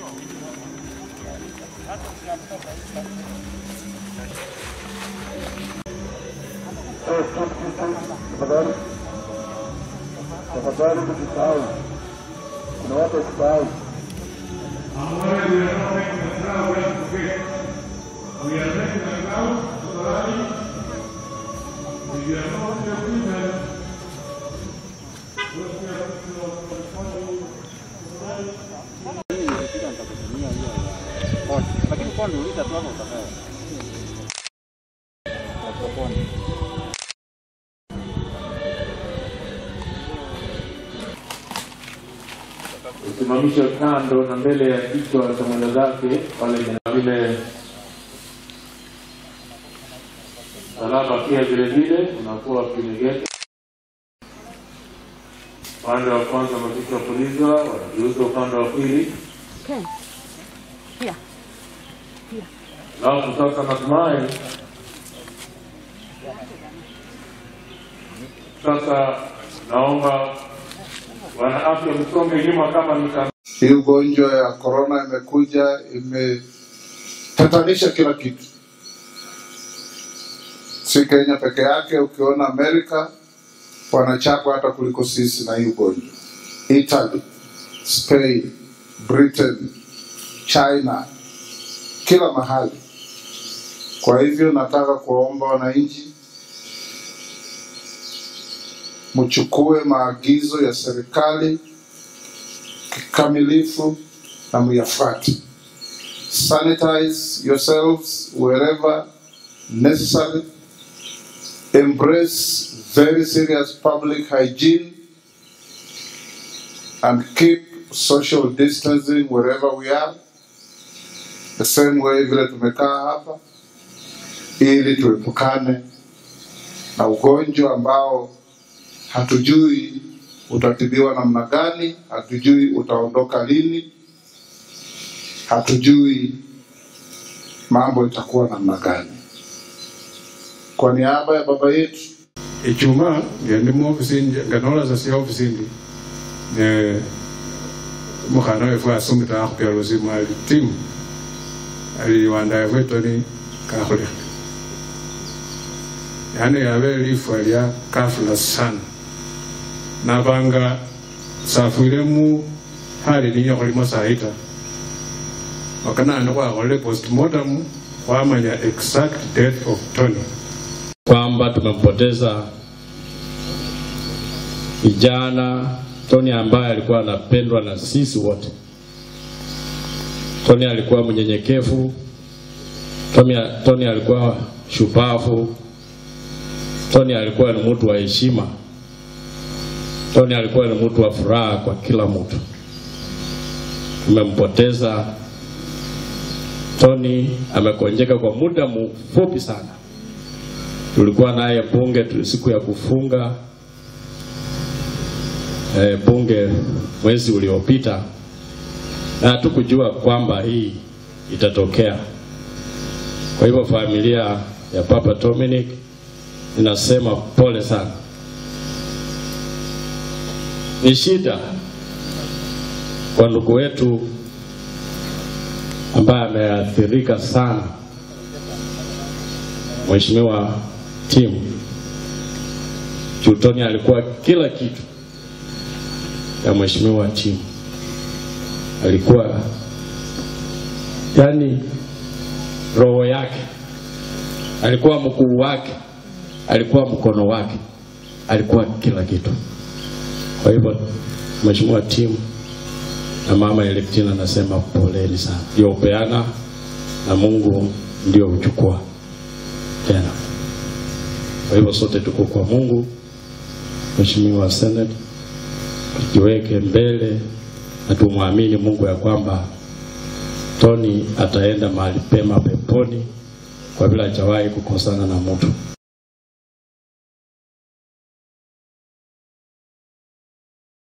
Tafadhali, tafadhali tusisahau, kuna watu wasisahau. Ahora we are not making a crowd, we have to forget. We are making a crowd, tafadhali. If you are not your people, those who are lakini kwa niuliza tu hapo utakaa. kusimamisha kando na mbele ya kichwa cha mwenda zake pale na vile salama pia vile vile unakuwa kinegete upande wa kwanza maafisa wa polisi wanageuza upande wa pili Okay. Here. alafu sasa natumai sasa naomba wana afya msonge nyuma kama mita Hii ugonjwa ya korona imekuja imetatanisha kila kitu, si Kenya peke yake. Ukiona Amerika wanachapwa hata kuliko sisi na hii ugonjwa, Italy, Spain, Britain, China, kila mahali. Kwa hivyo nataka kuwaomba wananchi mchukue maagizo ya serikali kikamilifu na muyafuate. Sanitize yourselves wherever necessary. Embrace very serious public hygiene and keep social distancing wherever we are. The same way vile tumekaa hapa ili tuepukane na ugonjwa ambao hatujui utatibiwa namna gani, hatujui utaondoka lini, hatujui mambo itakuwa namna gani. Kwa niaba ya baba yetu Ijumaa ndio ndi muofisini nga nolaza sia ofisini ne mukhana wefu asungita akhupya lusimu ali timu ali wanda wefu etoni kakhulekha yani yabe lifwa lya kafula sana nabanga safwilemu hali niyo khulimo sahita wakanani khwakholele postmortem khwamanya exact death of Tony kwamba tumempoteza kijana Tony ambaye alikuwa anapendwa na sisi wote. Tony alikuwa mnyenyekevu, Tony, Tony alikuwa shupavu, Tony alikuwa ni mtu wa heshima, Tony alikuwa ni mtu wa furaha kwa kila mtu. Tumempoteza Tony, amekonjeka kwa muda mfupi sana tulikuwa naye bunge tu- siku ya kufunga e, bunge mwezi uliopita, na hatukujua kwamba hii itatokea. Kwa hivyo familia ya Papa Dominic inasema pole sana. Ni shida kwa ndugu wetu ambaye ameathirika sana, Mheshimiwa timu Chutoni alikuwa kila kitu ya mheshimiwa timu, alikuwa yani roho yake, alikuwa mkuu wake, alikuwa mkono wake, alikuwa kila kitu. Kwa hivyo mheshimiwa timu na mama Electina anasema poleni sana, ndio upeana na Mungu ndio uchukua tena. Kwa hivyo sote tuko kwa Mungu. Mheshimiwa Senate, tujiweke mbele na tumwamini Mungu ya kwamba Tony ataenda mahali pema peponi kwa vile hajawahi kukosana na mtu.